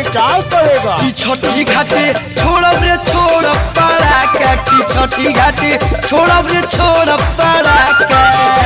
अभी क्या करेगा की छठी घाटे छोड़ब रे छोड़ पड़ाका की छठी घाटे छोड़ब रे छोड़ पड़ाका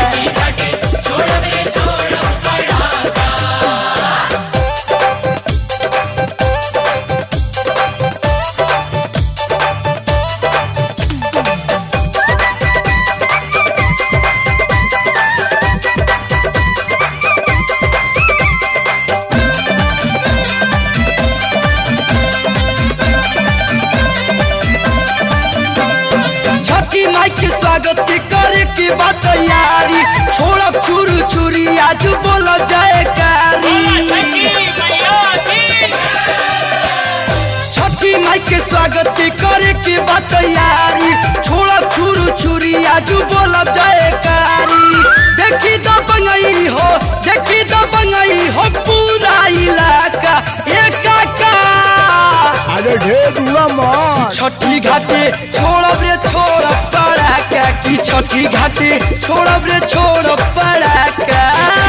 छठी माई के स्वागत के करे के बा तैयारी छोड़ब चूरू चूरी आज बोल जाए कारी छठी माई के स्वागत के करे के बा तैयारी छोड़ब चूरू चूरी आज बोल जाए कारी देखी तो बंगई हो देखी तो बंगई हो पूरा इलाका एकाका अरे ढेर हुआ मत छठी घाटे छोड़ब रे छोड़ पड़ाका की छठी घाटे छोड़ब रे छोड़ पड़ाका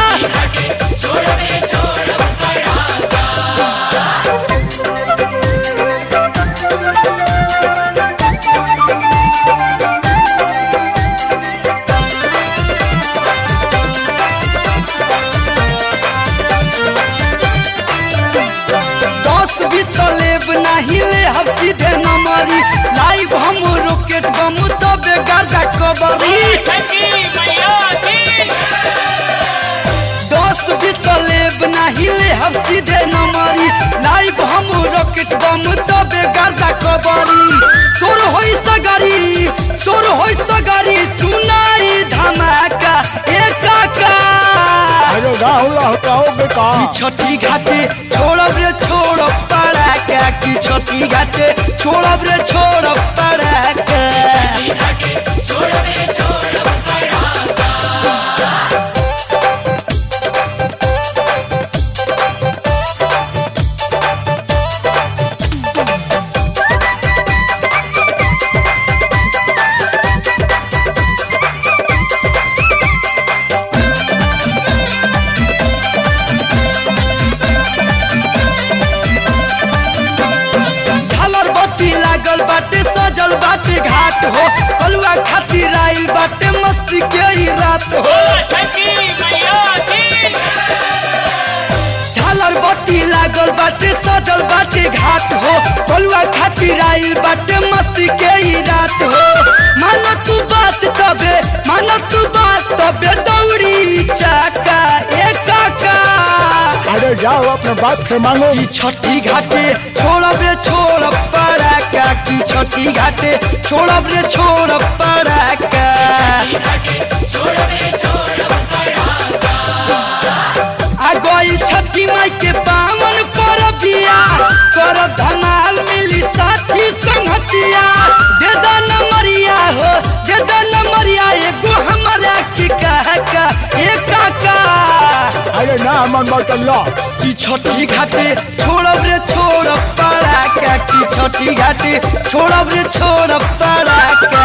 दस बीस लेब नाही ले हम सीधे नमरी लाइव हम रॉकेट बम तबे गर्दा कबरी दस बीस लेब नाही ले हम सीधे नमरी लाइव हम रॉकेट बम तबे गर्दा कबरी सोर होई सगरी सोर होई सगरी सुनाई धमाका एकाका अरे राहुल हटाओगे का छठी घाटे छोड़ब रे छोड़ पड़ाका की छठी घाटे छोड़ब रे छोड़ पड़ाका झालर बत्ती लागल बाटे सजल बाटे घाट हो कलुआ खातिर आइल बाटे मस्ती के ही रात हो झालर बत्ती लागल बाटे सजल बाटे घाट हो कलुआ खातिर आइल बाटे मस्ती के ही रात हो मानो तू बात तबे मानो तू बात तबे दौड़ी चाका एकाका अरे जाओ अपने बाप से मांगो की छठी घाटे छोड़ब रे छोड़ पड़ाका की छठी घाटे छोड़ब रे छोड़ पड़ाका आ गई छठी माई के पावन पर बिया कर धमाल मिली साथी संगतिया दे दो नंबरिया हो दे दो नंबरिया एगो हमारा के कहा का एकाका अरे ना मन बटल्ला की छठी घाटे छोड़ब रे छोड़ पड़ाका की छठी घाटे छोड़ब रे छोड़ पड़ाका